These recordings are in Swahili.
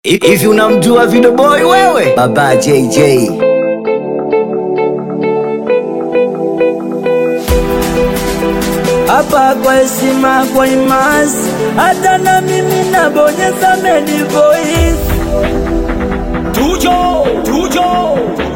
Hivi unamjua Video Boy wewe? Baba JJ. hapa kwa heshima, kwa imasi, hata na mimi nabonyeza medi voice. Tujo, tujo,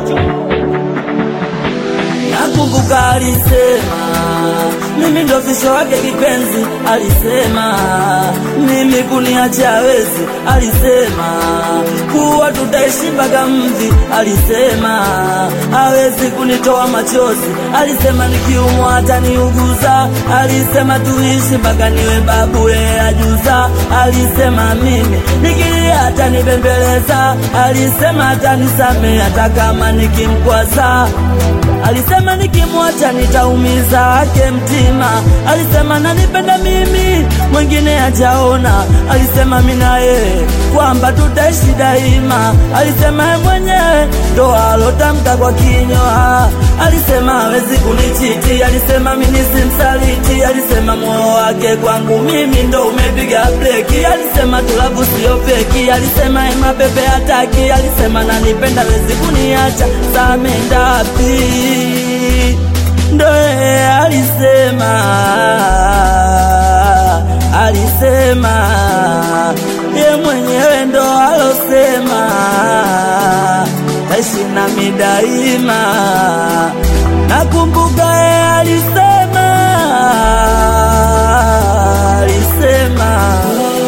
nakumbuka alisema mimi ndo fisho wake kipenzi, alisema mimi kuniacha hawezi, alisema kuwa tutaishi mpaka mvi, alisema hawezi kunitoa machozi, alisema nikiumwa hata niuguza, alisema tuishi mpaka niwe babu yeye ajuza, alisema mimi nikilia hata nibembeleza, alisema hata nisamee hata kama nikimkwaza Alisema nikimwacha nitaumiza ake mtima. Alisema nanipenda mimi, mwingine hajaona. Alisema mimi na yeye kwamba tutaishi daima. Alisema yeye mwenyewe ndo alotamka kwa kinywa. Alisema hawezi kunichiti. Alisema mimi simsaliti. Alisema moyo wake kwangu mimi ndo umepiga breki. Alisema tulavu sio feki. Alisema yeye mapepe hataki. Alisema nanipenda, hawezi kuniacha. Samendapi ndo yeye alisema, alisema ye mwenyewe ndo alosema, taishi nami daima. Nakumbuka yeye alisema, alisema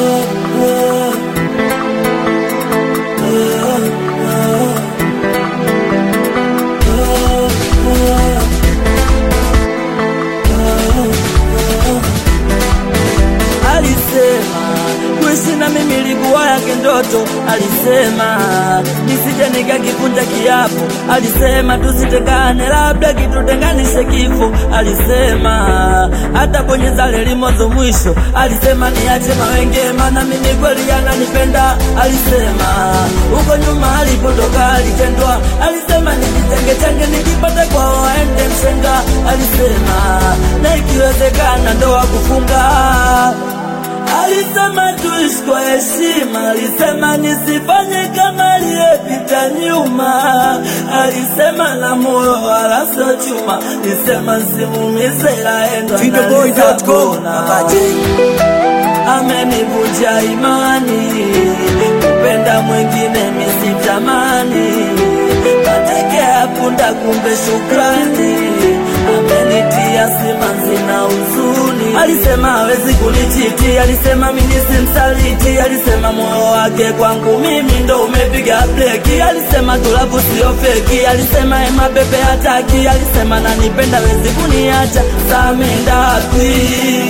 alisema kuishi na mimi ilikuwa yake ndoto. Alisema nisije nikakivunja kiapo. Alisema tusitengane, labda kitutenganishe kifo. Alisema hata bonyeza reli mwanzo mwisho. Alisema niache mawenge, maana mimi kweli ananipenda. Alisema huko nyuma alipotoka alitendwa. Alisema nijitenge tenge, nikipata kwao aende mshenga. Alisema na ikiwezekana ndoa kufunga Alisema tuishi kwa heshima, alisema nisifanye kama aliyepita nyuma. Alisema na moyo wala sio chuma, alisema simumize laendo Videoboy.com. Baba J. amenivunja imani, kupenda mwingine misitamani, mateke ya punda kumbe shukrani, amenitia simanzi na huzuni. Alisema hawezi kunichiti, alisema mimi simsaliti, alisema moyo wake kwangu mimi ndo umepiga breki, alisema tulavu sio feki, alisema ema bebe hataki, alisema nanipenda hawezi kuniacha, samendapi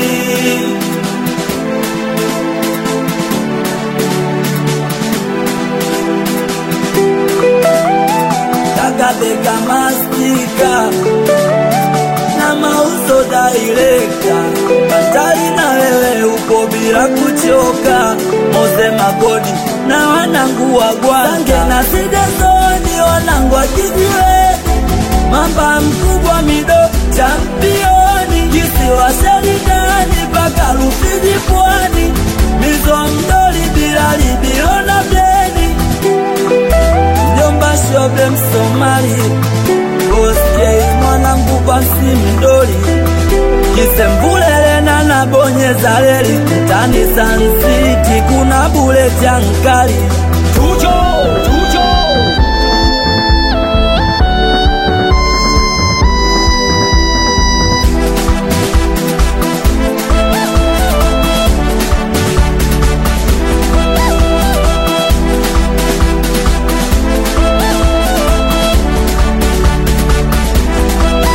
kakabeka mastika na mauzo daileka batali na wewe upo bila kuchoka moze magodi na wanangu wa gwange na sidezoni wanangu wa kijiwe mamba mkubwa mido championi kisiwa seridani mpaka Rufiji pwani mizo mdoli bila libilo na bleni mjomba shobe msomali oskei mwanangu basi mdoli kisembulelena na bonyeza leli mtani sansiti kuna bule jankali tujo tujo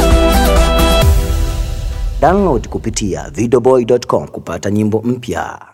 Download kupitia videoboy.com kupata nyimbo mpya.